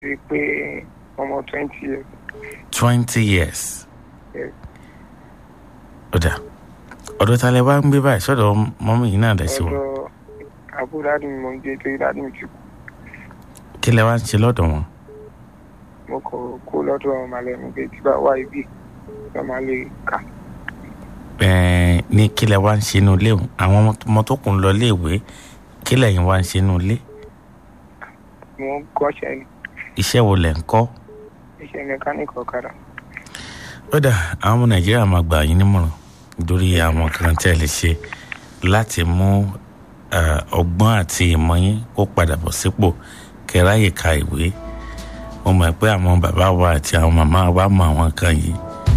rí i pé ọmọ twenty years twenty years. Yes. ọ̀dà ọ̀dọ̀ ta lẹ wá ń gbé báyìí sọ́dọ̀ mọ́mí yìí náà dẹ̀ sí wọn. ọ̀dọ̀ àbúrò dáàdì mi mò ń gbé torí dáàdì mi ti kú kí lẹ wá ń ṣe lọ́dọ̀ wọn. mo kọ kó lọ́dọ̀ ọmọ alẹ́ mi pé tí bá wá ibi lọ́ máa lè kà Ẹ̀ẹ́n, ní kí lẹ wá ń ṣe inú ilé o àwọn ọmọ tó kù ń lọ iléèwé kí lẹ̀yin wá ń ṣe inú ilé mo ń kọ́ṣẹ́ ní iṣẹ́ wo lẹ̀ ń kọ́. iṣẹ́ mẹkáníìkì ọ̀kadà ọ̀dà àwọn ọmọ nàìjíríà máa gbà yín nímọ̀ràn lórí àwọn kan tẹ́ ẹ lè ṣe láti mú eh, ọgbọ́n àti ìmọ̀ yín kó padà bọ̀ sípò kẹráyè ka ìwé mo mọ̀ pé àwọn bàbá wa àti àwọn màmá wa mọ àwọn kan yìí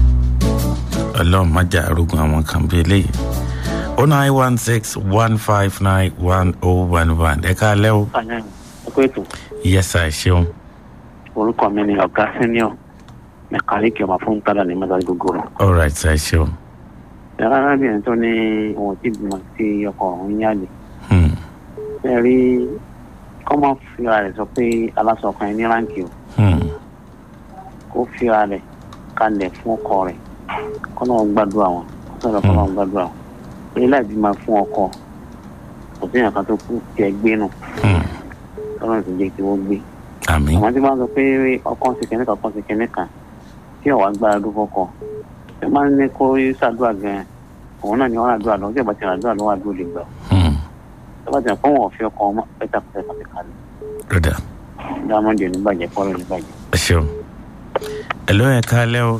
ọlọ́run má jà arógun àwọn kan bí eléyìí oh nine one six one five nine one oh one one ẹ káalẹ́ o Àyà ẹ̀kọ́ ètò yẹ́sà ẹ ṣeun orúkọ mi ni ọ̀gá senior mẹkáníìkì ọmọ fún tálà ní mẹ́ta gbogbo rẹ̀. all right ẹ ṣeun ẹ̀rọ arábìnrin tó ní òun tí bímọ sí ọkọ òun yálè. Hmm, ẹ rí kọ́mọ fira rẹ̀ sọ pé aláṣọ ọkàn yẹn ní ráǹkì o hmm, kó fira rẹ̀ kalẹ̀ fún ọkọ rẹ̀ kọ́nà gbàdúrà wọn kọ́nà kọ́nà gbàdúrà wọn. èyí láì bímọ fún ọkọ kò sí ìyàkan tó kú tiẹ̀ gbé nù hmm. kọ́nà tó jẹ́ kí wọ́n gbé. àmín àwọn tí wọ́n sọ pé ọkọ ń ṣe kẹ́nìkan ọkọ ń ṣe kẹ́nìkan tí ọ̀wá gbára dúró fọ́kọ ẹ máa ń ní kó ṣàdúrà gan-an òun náà ni wọ́n àdúrà lọ́wọ́ tí ìbá ti àdúrà lọ́wọ́ àdúrà lè gbà Hmm, tó bá ti rìn fún wọn fi ọkọ ọmọ pẹ́tà pẹ́tà pẹ́tà kalẹ̀ ọ̀dà dámọ́dé oníbàjẹ́ kọ́rọ̀ oníbàjẹ́. ẹ ṣeun ẹ ló ẹ káalẹ́ o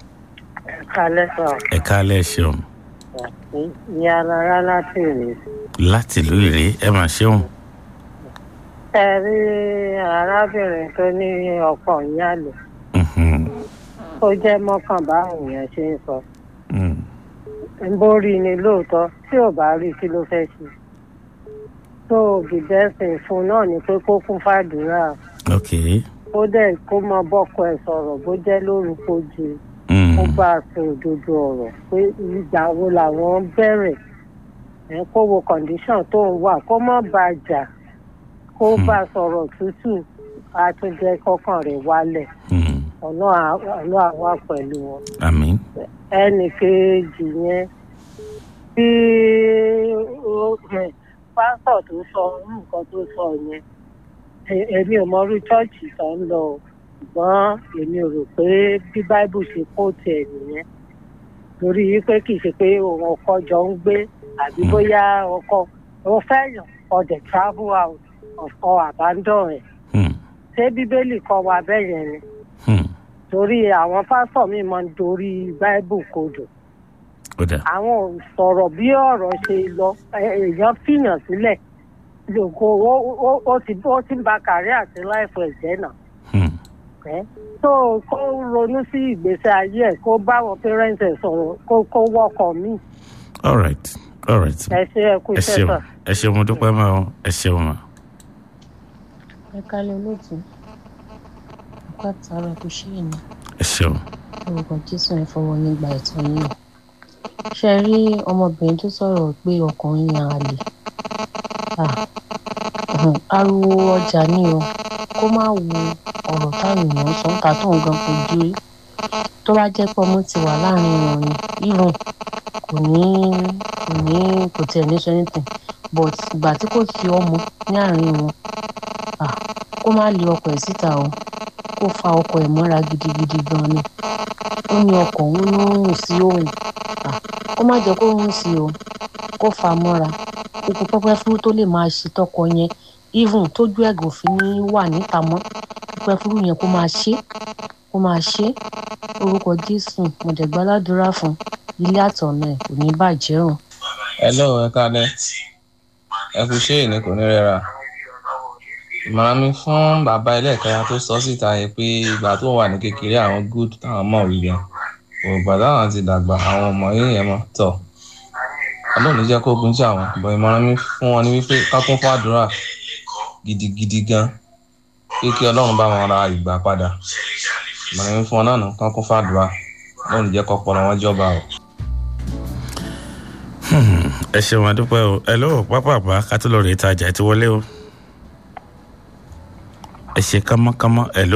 kalẹ́ sọ ẹ káalẹ́ ẹ ṣeun ní alára láti rè láti ìlú ìrè ẹ mà ṣeun ẹ rí arábìnrin tó ní ọkọ ìyáàlè Mhm, ó jẹ́ mọ́kànbá èèyàn ṣe ń sọ hmm, ń bórí ni lóòótọ́ tí ò bá rí kí ló fẹ́ ṣe tó bìbẹ́sìn fún náà ni pé kó kún fàdúrà ok ó dẹ̀ kó mọ bọ́kọ ẹ̀ sọ̀rọ̀ bó jẹ́ lórúkọ jù hmm, ó bá a sọ òdodo ọ̀rọ̀ pé ìgbà wo làwọn bẹ̀rẹ̀ ẹ̀ kó wo condition tó ń wà kó má bá a jà kó Hmm. bá a sọ̀rọ̀ tútù á tún jẹ́ kọ́kàn rẹ̀ wálẹ̀ hmm, ọ̀nà àwa pẹ̀lú wọn. àmín ẹnì kejì yẹn bí ó- ẹ̀, pásítọ̀ tó sọ nǹkan tó sọ yẹn e- èmi ò mọ irú chọ́ọ̀chì tó ń lọ o, ṣùgbọ́n èmi ò rò pé bí báíbù ṣe kó tiẹ̀ nìyẹn torí wípé kì í ṣe pé òun ọkọ jọ ń gbé àbí Hmm. bóyá ọkọ òun fẹ́yàn ọdẹ travel out ọkọ abandon ẹ̀ Hmm, ṣé bíbélì kọ́ wa bẹ́ẹ̀ yẹn ni hmm, torí àwọn pásítọ̀ mi máa ń dorí báíbù kodò ọ̀dà àwọn ò sọ̀rọ̀ bí ọ̀rọ̀ ṣe lọ ẹ- èèyàn fìyàn sílẹ̀ lóko ó- ó- ó ti ó ti ń ba kàrí àti láìfọ ẹ̀jẹ̀ náà hmm, ẹ́ tó kó ronú sí ìgbésí ayé ẹ̀ kó bá àwọn parents ẹ̀ sọ̀rọ̀ kó kó wọ́kọ̀ mí all right all right ẹ ṣe ẹ kú ẹ iṣẹ́ ṣeun sà. ẹ ṣeun mo dúpẹ́ mọ́ ọ ẹ ṣeun mọ́ ẹ kálẹ̀ olóòtú ọkọ àtàrà kò ṣe é ní ẹ ṣeun orúkọ jésù ẹ fọwọ́ yín gba ẹ̀tọ́ yín o ṣe rí ọmọbìnrin tó sọ̀rọ̀ pé ọkùnrin yan àlè Ah, um, ariwo ọjà ni o kó má wo ọ̀rọ̀ táwọn èèyàn sọ ń ta tó ń gan fojú rí tó bá jẹ́ pé ọmọ ti wà láàrin wọn ni even kò ní kò ní kò tiẹ̀ ní sọ anything but ìgbà tí kò sí ọmọ ní àárín wọn ah, kó má lé ọkọ ẹ̀ síta o kó fa ọkọ ẹ̀ mọ́ra gidigidi gan ni ó ní ọkọ̀ òun ló ń rùn sí òun Ah, kó má jẹ́ kó rùn sí o kó fa mọ́ra kókó pẹ́pẹ́ fúrú tó lè máa ṣe tọkọ yẹn even tójú ẹ̀gàn òfin ní wà níta mọ́ pẹ́pẹ́ fúrú yẹn kó máa ṣe kó máa ṣe orúkọ jésù mo dẹ̀ gbàládùra fún ilé àtọ̀nà ẹ̀ kò ní bàjẹ́ o. hello ẹ káalẹ́ ẹ kú ṣé ìní kò ní rẹra ìmọ̀ràn mi fún bàbá ẹlẹ́ẹ̀kẹta tó sọ síta yẹn pé ìgbà tó wà ní kékeré àwọn good táwọn mọ̀ wí gan òògbà táwọn ti dàgbà àwọn ọmọ yìí yẹn mọ̀ tọ̀ ọlọ́run jẹ́ kó gun jà wọ́n bọ̀ ìmọ̀ràn mi fún wọn ni wípé ká kún fún àdúrà gidigidi gan pé kí ọlọ́run bá wọn ra ìgbà padà ìmọ̀ràn mi fún wọn náà nù ká kún fún àdúrà ọlọ́run jẹ́ kọ́pọ̀lọ́ wọn jọba o. ẹ ṣeun adúpẹ́ o ẹ lọ́wọ́ pápápá ká tó lọ rè tajà ẹ ti wọlé o ẹ ṣe kámọ́kámọ́ ẹ ló.